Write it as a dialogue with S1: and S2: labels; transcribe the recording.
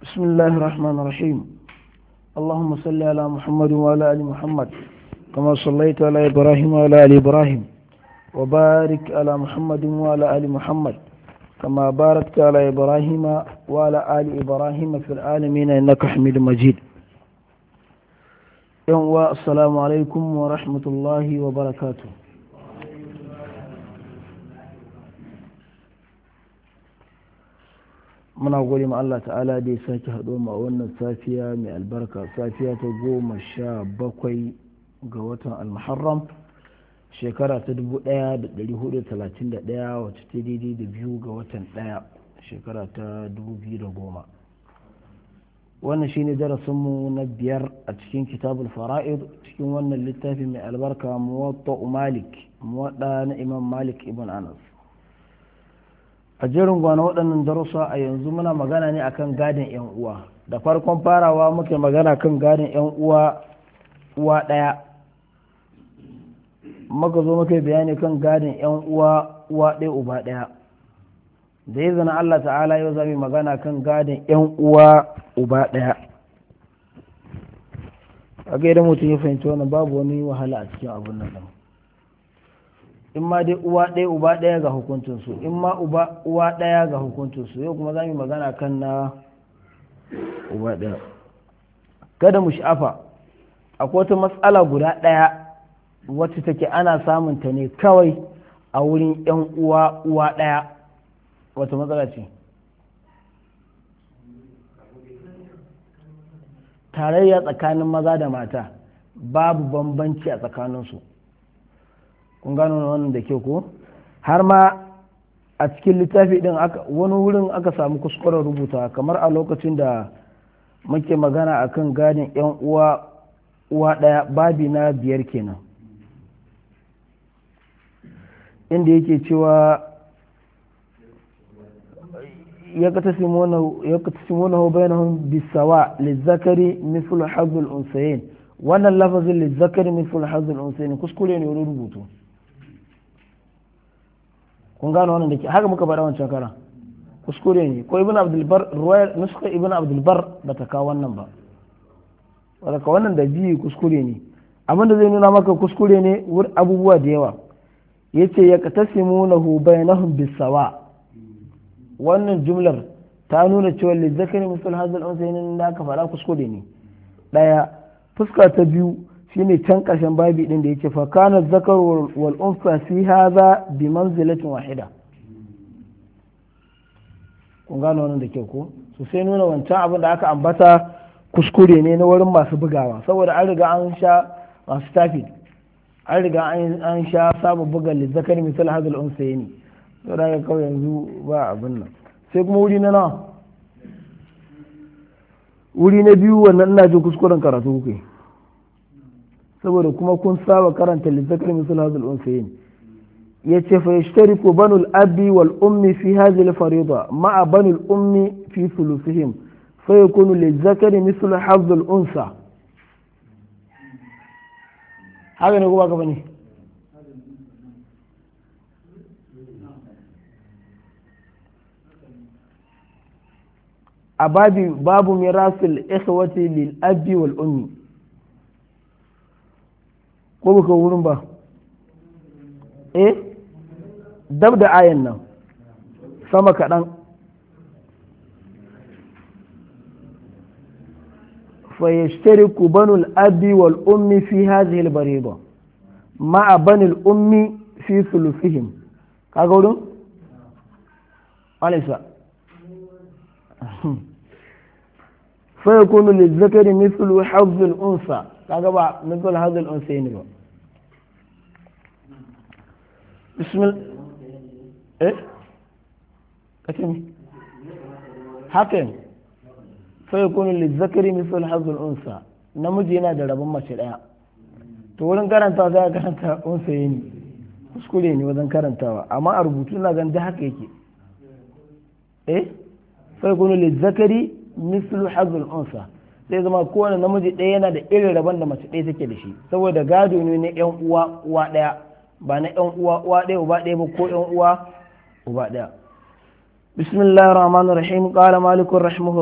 S1: بسم الله الرحمن الرحيم اللهم صل على محمد وعلى آل محمد كما صليت على إبراهيم وعلى آل إبراهيم وبارك على محمد وعلى آل محمد كما باركت على إبراهيم وعلى آل إبراهيم في العالمين إنك حميد مجيد يوم السلام عليكم ورحمة الله وبركاته muna gode ma Allah ta'ala da ya sake haɗo ma wannan safiya mai albarka safiya ta goma sha bakwai ga watan almuharram shekara ta dubu ɗaya da ɗari hudu talatin da ɗaya wacce ta daidai da biyu ga watan ɗaya shekara ta dubu biyu da goma wannan shine darasinmu na biyar a cikin kitabul fara'id cikin wannan littafi mai albarka muwatta malik muwaɗa na imam malik ibn anas a jerin gwana waɗannan darussa a yanzu muna magana ne akan gadin 'yan uwa da farkon farawa muke magana kan gadin 'yan uwa uwa ɗaya muka zo muka bayani kan gadin 'yan uwa uwa ɗaya uba ɗaya da ya zana Allah ta'ala yau zami magana kan gadin 'yan uwa uba ɗaya a ga idan mutum ya fahimci wannan babu wani wahala a cikin abin nan ɗin in ma dai uwa ɗaya uba ɗaya ga hukuncinsu in ma uba uwa ɗaya ga hukuncinsu yau kuma za mu magana kan na uba ɗaya kada mu sha'afa akwai wata matsala guda ɗaya wacce take ana samun ta ne kawai a wurin yan uwa uwa ɗaya wata matsala ce tarayya tsakanin maza da mata babu bambanci a tsakaninsu kun gano wannan da ke ko har ma a cikin littafi din wani wurin aka samu kuskuren rubuta kamar a lokacin da muke magana akan gadin yan uwa uwa daya babi na biyar kenan inda yake cewa ya katasimunahu bainahum bisawa lizzakari mithlu hazzul unsayin wannan lafazin lizzakari mithlu hazzul unsayin kuskure ne wurin rubutu kun gano wannan da ke haka muka faɗa wancan kara kuskure ne ko ibn abdulbar ruwayar nuska ibn abdulbar ba ta kawo wannan ba wadda wannan da biyu kuskure ne abin da zai nuna maka kuskure ne wur abubuwa da yawa ya ce ya katasimu na hubai na bisawa wannan jumlar ta nuna cewa lizzakari musul hazal unsa yin da aka faɗa kuskure ne ɗaya fuska ta biyu shine can ƙarshen babi ɗin da yake fa kana zakar wal unsa fi hadha bi manzilatin wahida kun gano wannan da kyau ko so sai nuna wancan abin da aka ambata kuskure ne na wurin masu bugawa saboda an riga an sha masu tafi an riga an sha samun buga lizzakar misal hadal unsa ne to da kawai yanzu ba abin nan sai kuma wuri na nawa wuri na biyu wannan ina jin kuskuren karatu kuke saboda kuma kun saba karanta lizzakar misal hadal unsayin ya ce fa yashtariku banul abi wal ummi fi hadhihi al farida ma'a banul ummi fi thuluthihim fa yakunu lizzakari misal hadal unsa haka ne kuma gaba ne a babu mirasul ikhwati lil abi wal ummi ko baka wurin ba eh dab da ayan nan sama kaɗan فيشترك بنو الأب والأم في هذه البريضة مع بني الأم في ثلثهم كاغورون أليس فيكون للذكر مثل حظ الأنثى كاغبا مثل هذا الأنثيين بسم الله إيه كتمي حكم فيكون للذكر مثل حظ الأنثى namiji yana da rabon mace ɗaya to wurin karanta za a karanta unsa ne kuskure ne wajen karantawa amma a rubutu na gan haka yake eh sai kunu lizzakari mislu hazul unsa sai zama kowane namiji ɗaya yana da irin rabon da mace ɗaya take da shi saboda gado ne na yan uwa uwa ɗaya ba na yan uwa uwa ɗaya uba ɗaya ba ko yan uwa uba ɗaya bismillahir rahmanir rahim qala malikun rahimahullah